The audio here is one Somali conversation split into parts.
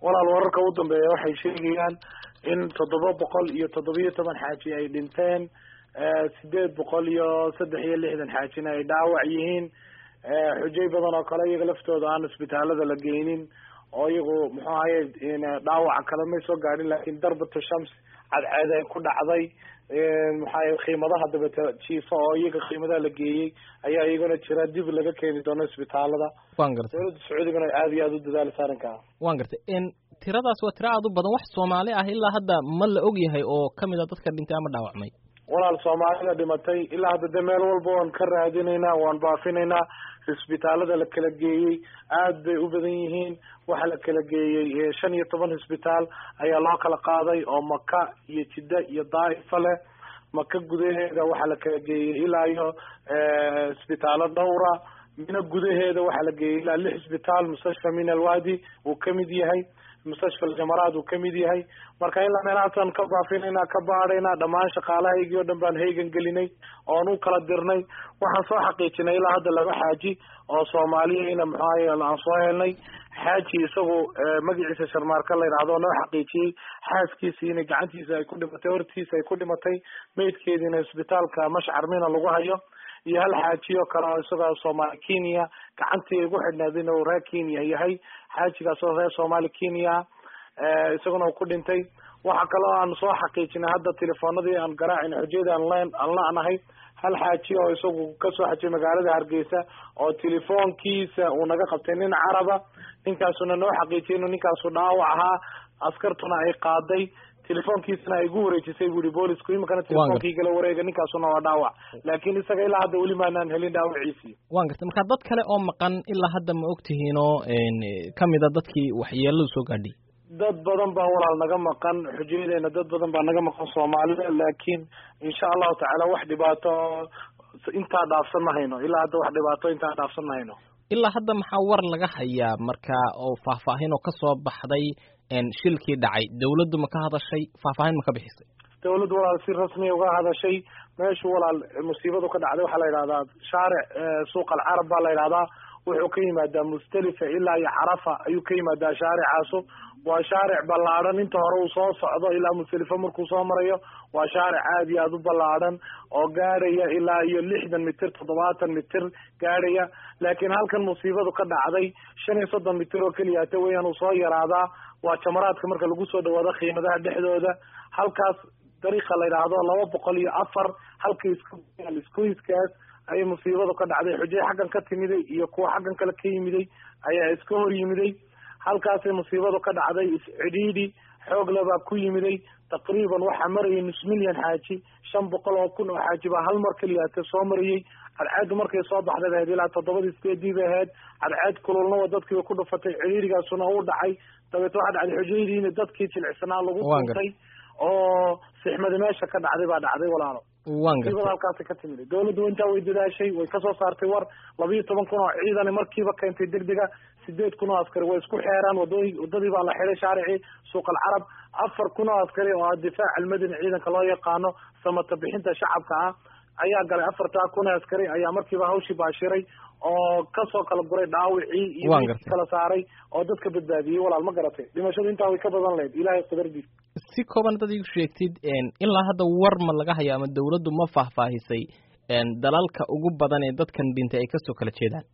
walaal wararka u dambeeya waxay sheegayaan in toddoba boqol iyo toddobiyo toban xaaji ay dhinteen sideed boqol iyo saddex iyo lixdan xaajina ay dhaawac yihiin xujay badan oo kale iyaga laftooda aan isbitaalada la geynin oo iyagu muxuu ahaye dhaawaca kale may soo gaadhin laakiin darbatu shams cadceed ay ku dhacday maxaa qiimadaha dabeta jiifa oo iyaga qiimadaha la geeyey ayaa iyaguna jira dib laga keeni doono isbitaalada wan gartay dowladda sacuudigana aada iyo aada u dadaalisa arrinkaa wan gartay tiradaas waa tiro aada u badan wax soomaali ah ilaa hadda ma la og yahay oo kamid a dadka dhintay ama dhaawacmay walaal soomaalida dhimatay ilaa hadda de meel walba waan ka raadinaynaa waan baafinaynaa isbitaalada la kala geeyey aad bay u badan yihiin waxaa la kala geeyey shan iyo toban isbitaal ayaa loo kala qaaday oo maka iyo jidda iyo daa'ifa leh maka gudaheeda waxaa la kala geeyey ilaa iyo isbitaalo dhowra mina gudaheeda waxaa la geeyey ilaa lix isbitaal mustashfa min alwadi uu kamid yahay mustashfa aljamaraad uu kamid yahay marka ilaa meelahaasaan ka baafinayna ka baadhaynaa dhammaan shaqaalahaygii o dhan baan haygan gelinay oon u kala dirnay waxaan soo xaqiijinay ilaa hadda laba xaaji oo soomaaliyana muxuahay aan soo helnay xaaji isagu magaciisa sharmaarka la yidhahdo noo xaqiijiyey xaaskiisii inay gacantiisa ay ku dhimatay hortiisa ay ku dhimatay meydkeediina isbitaalka mashcar mina lagu hayo iyo hal xaaji oo kale oo isagoo soomaali kenya gacantii igu xidhnayd inuu reer kenya yahay xaajigaas oo reer soomaali kenya isaguna uu ku dhintay waxa kaloo aan soo xaqiijinay hadda telefoonadii aan garaacin xujayada aan len aan la-nahay hal xaaji oo isagu kasoo xajiyay magaalada hargeysa oo telefoonkiisa uu naga qabtay nin caraba ninkaasuna noo xaqiijiyay inuu ninkaasu dhaawac ahaa askartuna ay qaaday telefoonkiisana ay gu wareejisay bu ihi boolisku iminkana telefonkii gala wareega ninkaasuna waa dhaawac laakin isaga ilaa hadda weli maanaan helin dhaawaciisii wan gartay marka dad kale oo maqan ilaa hadda ma ogtihiin oo kamid a dadkii waxyeeladu soo gaadhay dad badan baa walaal naga maqan xujayadeena dad badan baa naga maqan soomaalida laakiin insha allahu tacaala wax dhibaato intaa dhaafsan ma hayno ilaa hadda wax dhibaato intaa dhaafsan ma hayno ilaa hadda maxaa war laga hayaa marka oo faahfaahin oo kasoo baxday shilkii dhacay dawladdu ma ka hadashay faahfaahin ma ka bixisay dawladdu walaal si rasmiya uga hadashay meeshu walaal musiibadu ka dhacday waxaa la yidhahdaa shaaric suuq alcarab baa la yidhahdaa wuxuu ka yimaadaa mustalifa ilaa iyo carafa ayuu ka yimaadaa shaaricaasu waa shaaric ballaadhan inta hore uu soo socdo ilaa musdalifa markuu soo marayo waa shaaric aada iyo aada u ballaadhan oo gaadhaya ilaa iyo lixdan mitir toddobaatan mitir gaadhaya laakiin halkan musiibadu ka dhacday shan iyo soddon mitir oo keliyata weeyaan uu soo yaraadaa waa jamaraadka marka lagu soo dhawaado qiimadaha dhexdooda halkaas dariiqa la yidhaahdo laba boqol iyo afar halka iskuiskaas ayay musiibadu ka dhacday xujay xaggan ka timiday iyo kuwa xaggan kale ka yimiday ayaa iska hor yimiday halkaasay musiibadu ka dhacday iscidhiidhi xoogle baa ku yimiday taqriiban waxaa marayay nus milyan xaaji shan boqol oo kun oo xaaji baa hal mar keliyaate soo marayay cadceeddu markay soo baxday ahayd ilaa toddobadii sideedii bay ahayd cadceed kululnaba dadkiiba ku dhufatay cidhiidhigaasuna u dhacay dabeet waxaa dhacday xujaydiina dadkii jilicsanaa lagu tuntay oo sixmadi meesha ka dhacday baa dhacday walaalo musiibada halkaasi ka timid dawladdu intaa way dadaashay way kasoo saartay war labiiyo toban kun oo ciidani markiiba keentay degdega sideed kun oo askari way isku xeeraan wadooyi wadadii baa la xiday shaaricii suuq alcarab afar kun oo askari oo ah difaac almadani ciidanka loo yaqaano samata bixinta shacabka ah ayaa galay afartaa kun oo askari ayaa markiiba hawshii baashiray oo kasoo kala guray dhaawicii iyo kala saaray oo dadka badbaadiyey walaal ma garatay dhimashadu intaa way ka badan lahayd ilaahay qadardiis si kooban dad igu sheegtid ilaa hadda war ma laga haya ama dawladdu ma faahfaahisay dalalka ugu badan ee dadkan dhintay ay kasoo kala jeedaan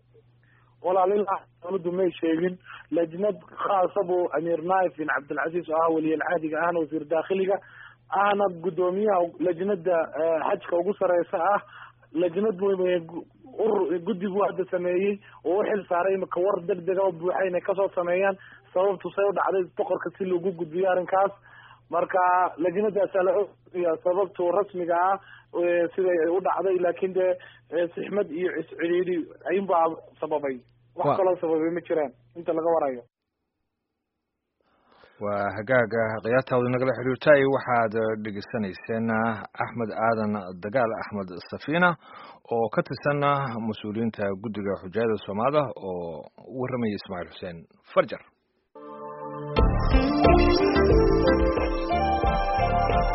walaal ilaa dawladdu may sheegin lajnad khaasa buu amiir naif bin cabdilcaziz oo ah weliyalcaadiga ahna wasiir daakhiliga ahna guddoomiyaha lajnada xajka ugu sareysa ah lajnad guddi buu hadda sameeyey oo u xil saaray imika war deg dega oo buuxa inay kasoo sameeyaan sababtu say u dhacday boqorka si loogu gudbiyo arrinkaas marka lajnadaasaa la ogaya sababtu rasmiga ah siday u dhacday laakin dee sixmad iyo ciscidhiidhi ayunbaa sababay wax kaloo sababay ma jiraan inta laga warayo waa hagaaga khiyaartaadu nagala xiriirtay waxaad dhegeysanayseen axmed aadan dagaal axmed safiina oo ka tirsan mas-uuliyiinta guddiga xujaayada soomaalida oo u warramaya ismaaciil xuseen farjar